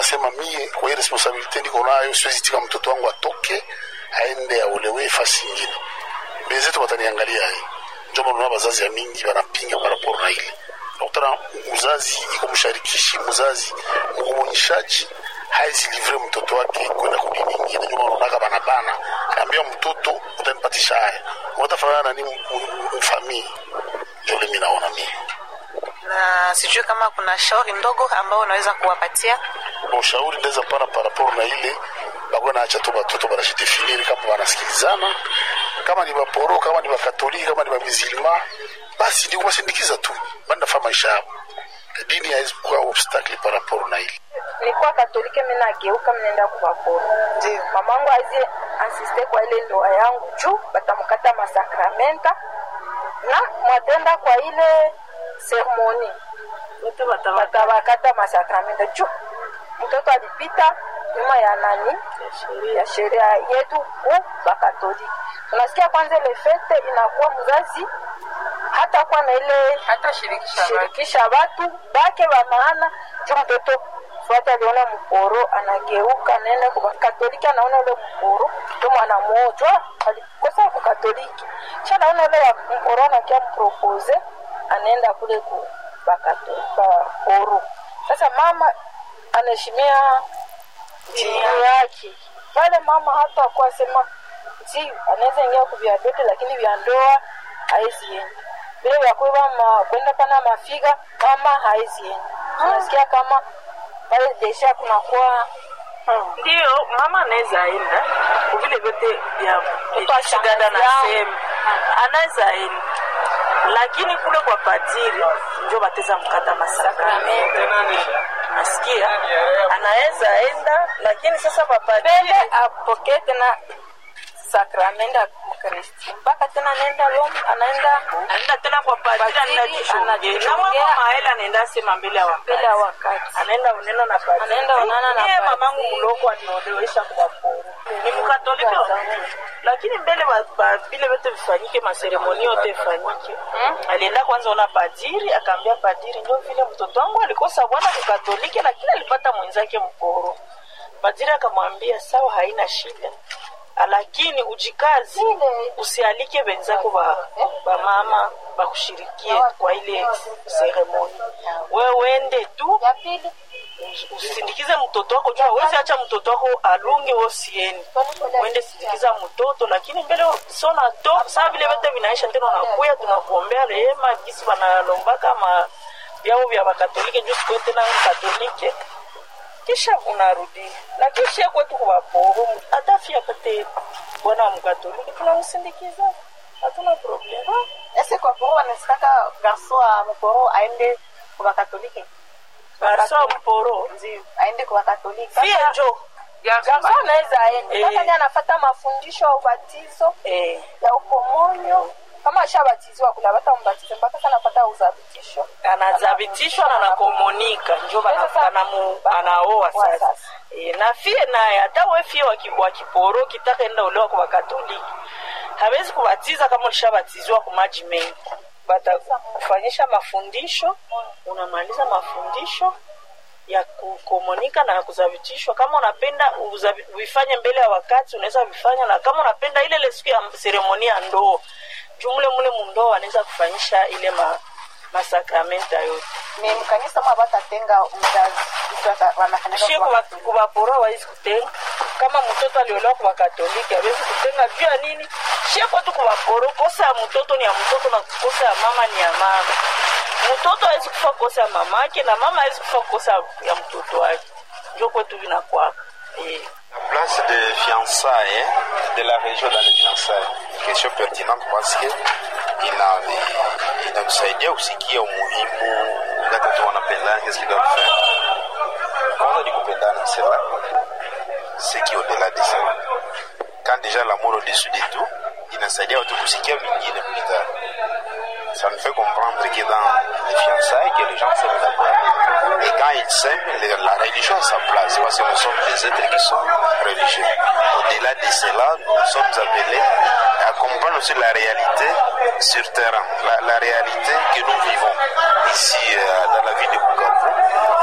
nasema mie kwa hii responsabilite niko nayo, siwezi tika mtoto wangu atoke aende aolewe fasi ingine. Benzetu wataniangalia hii, ndio maana bazazi ya mingi wanapinga paraporo na ile nakutana mzazi iko msharikishi, mzazi mgumunyishaji haizi livre mtoto wake kwenda kudi nyingine. Ndio maana unaona bana bana, anaambia mtoto utanipatisha haya, utafanana na nini mfamii? Ndio mimi naona mimi na sijui kama kuna shauri ndogo ambao unaweza kuwapatia ushauri ndeza pana paraporo na ile bakuwa naacha tu batoto banashidefiniri kama wanasikilizana, kama ni baporo, kama ni bakatoliki, kama ni bamizilima, basi ni kuwasindikiza tu bandafa maisha yao. Dini haiwezi kuwa obstacle paraporo na ile nilikuwa katolike mimi nageuka mnaenda kuwaporo ndio mamangu azi ansiste kwa ile ndoa yangu juu batamkata masakramenta na mwatenda kwa ile seremoni batabakata masakramenta juu mtoto alipita nyuma ya nani ya sheria yetu ku bakatoliki unasikia kwanza ile fete inakuwa mzazi hata kuwa na ile hata shirikisha shirikisha watu bake wa maana juu mtoto fuata aliona mporo anageuka naenda kwa katoliki anaona ule mporo ndio mwana mmoja alikosa kwa katoliki kisha naona ule ya mporo anakia mpropose anaenda kule ku bakatoro sasa mama anaheshimia dini yake pale mama hata akuwa sema si anaweza ingia kuvya vyote lakini vya ndoa haezi enda vile vya kuiva ma, kwenda pana mafiga mama haezi enda unasikia kama pale desha kunakuwa ndio mama anaweza enda vile vyote vya Kupasha dada na mazao. sehemu anaweza enda lakini kule kwa padiri njo bateza mkata masakramento nasikia anaweza enda lakini sasa papadiri mbele apokee tena sakramenti ya mkristi mpaka tena anaenda Rome, anaenda anaenda tena kwa padiri Padiri anaenda jishongea na anajishongea. mama maela anaenda sema mbele ya mbele ya wakati wakati anaenda uneno na padiri Anaenda onana na Mie padiri. mamangu mloko aliniolewesha kwa poro ni mkatoliki wa Mungu. lakini mbele ba- ba- vile vyote vifanyike maseremoni yote ifanyike alienda kwanza ona padiri akaambia padiri ndio vile mtoto wangu alikosa bwana kukatoliki lakini alipata mwenzake mporo padiri akamwambia sawa haina shida lakini ujikazi usialike wenzako ba, ba mama bakushirikie kwa ile seremoni we wende tu ya pili usindikize mtoto wako juu hawezi acha mtoto wako alunge wosieni uende sindikiza mtoto lakini mbele sona to saa vile vyote vinaisha tena unakuya tunakuombea rehema gisi wanalombaka ma vyao vya wakatolike juu sikuwe tena katolike kisha unarudi lakini shie kwetu kuwaporo hata fia pate bwana wa mkatoliki tunamsindikiza hatuna problem ese kwa poro wanasikaka garso wa mporo aende kwa katoliki garso mporo ndio aende kwa katoliki fia njo Garso anaweza enda Eh. mpaka ni anafata mafundisho ya ubatizo eh. ya ukomonyo kama ashabatizwa kula bata mbatizo mpaka sana anapata uzabitisho anazabitishwa na nakomunika njo bana- Sasa- banamu- anaoa Wa sasa sasa. e, na fie naye hata we fie wa ki- wa kiporo kitaka enda ulewa kwa wakatoliki hawezi kubatiza kama ulishabatizwa kwa maji mengi batakufanyisha mafundisho unamaliza mafundisho ya kukomunika na ya kuzabitishwa kama unapenda uzabi- uifanye mbele ya wakati unaweza vifanya na kama unapenda ile ile siku ya seremoni ya ndoo jumle mule mundoo anaweza kufanyisha ile ma, masakramenta yote ni mkanisa mwa batatenga mzazi Vitu wanafanyaka shie kwa- kuwapora wawezi kutenga kama mtoto aliolewa kwa katoliki awezi kutenga juu ya nini shie kwetu kuwaporo kosa ya mtoto ni ya mtoto na kosa ya mama ni ya mama mtoto awezi kufa kosa ya mamake na mama awezi kufa kosa ya mtoto wake njo kwetu vinakwaka eh. La place de fiançailles de la région dans les fiançailles. Question pertinente parce que ina inatusaidia kusikia umuhimu wakati watu wanapendana, qu'est-ce qu'ils doivent faire. Kwanza ni kupendana, c'est là. Ce qui est au-delà de ça. Quand déjà l'amour au-dessus de tout, inasaidia watu kusikia vingine plus tard. Ça nous fait comprendre que dans les fiançailles, que les gens s'aiment d'abord. Et quand ils s'aiment, le- la religion a sa place, parce que nous sommes des êtres qui sont religieux. Au-delà de cela, nous sommes appelés à comprendre aussi la réalité sur terrain, la, la réalité que nous vivons ici euh, dans la ville de Bukavu.